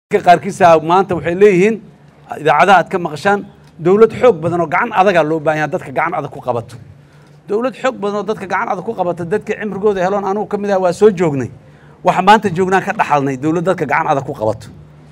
qaarkiisa maanta waxay leeyihiin idaacadaha aad ka maqashaan dowlad xoog badan oo gacan adagaa loo baahan yaha dadka gacan adag ku qabato dowlad xoog badan oo dadka gacan adag ku qabata dadka cimrigooda heloon anugu ka mid ah waa soo joognay waxa maanta joognaan ka dhaxalnay dowlad dadka gacan adag ku qabato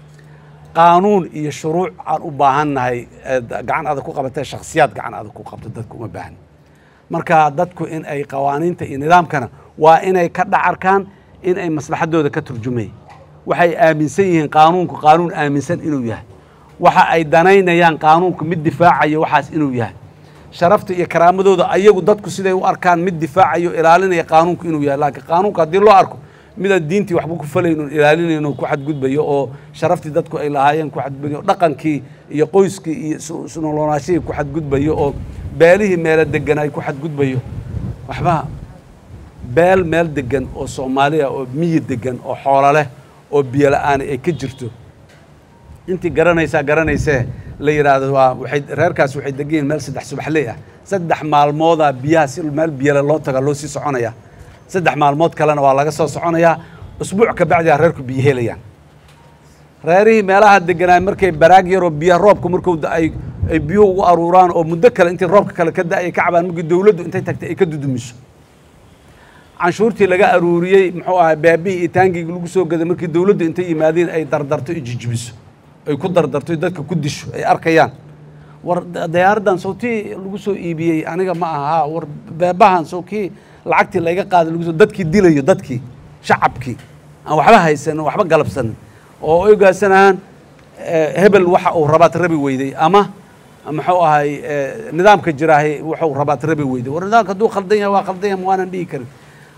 qaanuun iyo shuruuc aan u baahannahay gacan adag ku qabata shakhsiyaad gacan adag ku qabto dadka uma baahan marka dadku in ay qawaaniinta iyo nidaamkana waa inay ka dhacarkaan in ay maslaxadooda ka turjumay waxay aaminsan yihiin qaanuunku qaanuun aaminsan inuu yahay waxa ay danaynayaan qaanuunku mid difaacayo waxaas inuu yahay sharafta iyo karaamadooda ayagu dadku siday u arkaan mid difaacayo ilaalinaya qaanuunku inuu yahay laakiin qaanuunku haddii loo arko midaan diintii waxba ku falayno ilaalinayno ku xadgudbayo oo sharaftii dadku ay lahaayeen ku xadgudbayo dhaqankii iyo qoyskii iyo sunoloonaashihii ku xadgudbayo oo beelihii meelo degan ay ku xadgudbayo waxba beel meel degan oo soomaaliya oo miyi degan oo xoolo leh oo biyo la-aani ay ka jirto intii garanaysaa garanaysee la yidhaahdo waa waxay reerkaas waxay degan yihin meel saddex subaxley ah saddex maalmoodaa biyaha si meel biyale loo taga loo sii soconaya saddex maalmood kalena waa laga soo soconayaa usbuuc ka bacdiyaa reerku biyo helayaan reerihii meelaha deganaay markay baraag yaroo biyaha roobka markuu ay ay biyuhu ugu aruuraan oo muddo kale intii roobka kale ka da-ay ka cabaan markii dowladdu intay tagtay ay ka dudumiso canshuurtii laga aruuriyey muxuu ahay beebihii iyo taangigii lagu soo gaday markii dowladdu intay yimaadeen ay dardarto iyo jijibiso ay ku dardarto dadka ku disho ay arkayaan war dayaaraddan sawtii lagu soo iibiyey aniga ma aha war beebahan sawkii lacagtii layga qaaday lagu soo dadkii dilayo dadkii shacabkii aan waxba haysanin waxba galabsanin oo ogaasanahaan hebel waxa uu rabaad rabi weyday ama muxuu ahay nidaamka jiraahay wuxuu rabaad rabi weyday war nidaamka hadduu khaldan yahay waa khaldan yahay waanan dhihi karin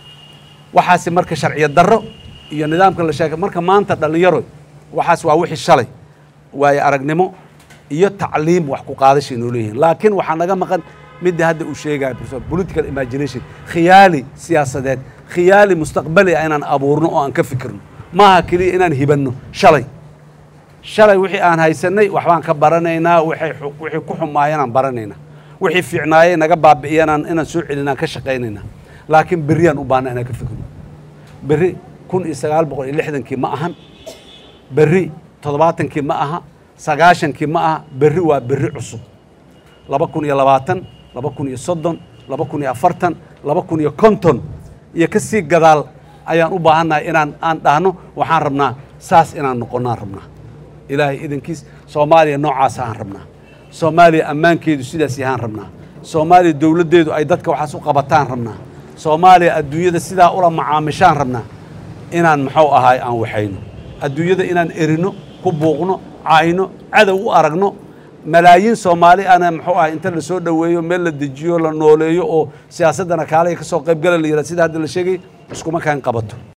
waxaasi marka sharciya darro iyo nidaamka la sheegay marka maanta dhallinyaro waxaas waa wixii shalay waayo aragnimo iyo tacliim wax ku qaadashay noo leeyihiin laakiin waxaa naga maqan midda hadda uu sheegaya professor political imagination khiyaali siyaasadeed khiyaali mustaqbali ah inaan abuurno oo aan ka fikirno maaha keliya inaan hibanno shalay shalay wixii aan haysanay waxbaan ka baranaynaa waxay wixii ku xumaayeen aan baranaynaa wixii fiicnaayey naga baabi'iyanaan inaan soo celinaan ka shaqaynaynaa laakiin berriyaan u baahna inaan ka fikirno berri kun iyo sagaal boqol iyo lixdankii ma ahan berri toddobaatankii ma aha sagaashankii ma aha berri waa berri cusub laba kun iyo labaatan laba kun iyo soddon laba kun iyo afartan laba kun iyo konton iyo ka sii gadaal ayaan u baahannahay inaan aan dhahno waxaan rabnaa saas inaan noqonnaan rabnaa ilaahay idankiis soomaaliya noocaasa aan rabnaa soomaaliya ammaankeedu sidaas yahaan rabnaa soomaaliya dowladdeedu ay dadka waxaas u qabataan rabnaa soomaaliya adduunyada sidaa ula macaamishaan rabnaa inaan muxuu ahaay aan waxayno adduunyada inaan erino ku buuqno cayno cadow u aragno malaayiin soomaali ana muxuu ahay inta la soo dhoweeyo meel la dejiyo la nooleeyo oo siyaasaddana kaale ka soo qayb gala la yidhahda sida hadda la sheegay iskuma kaan qabato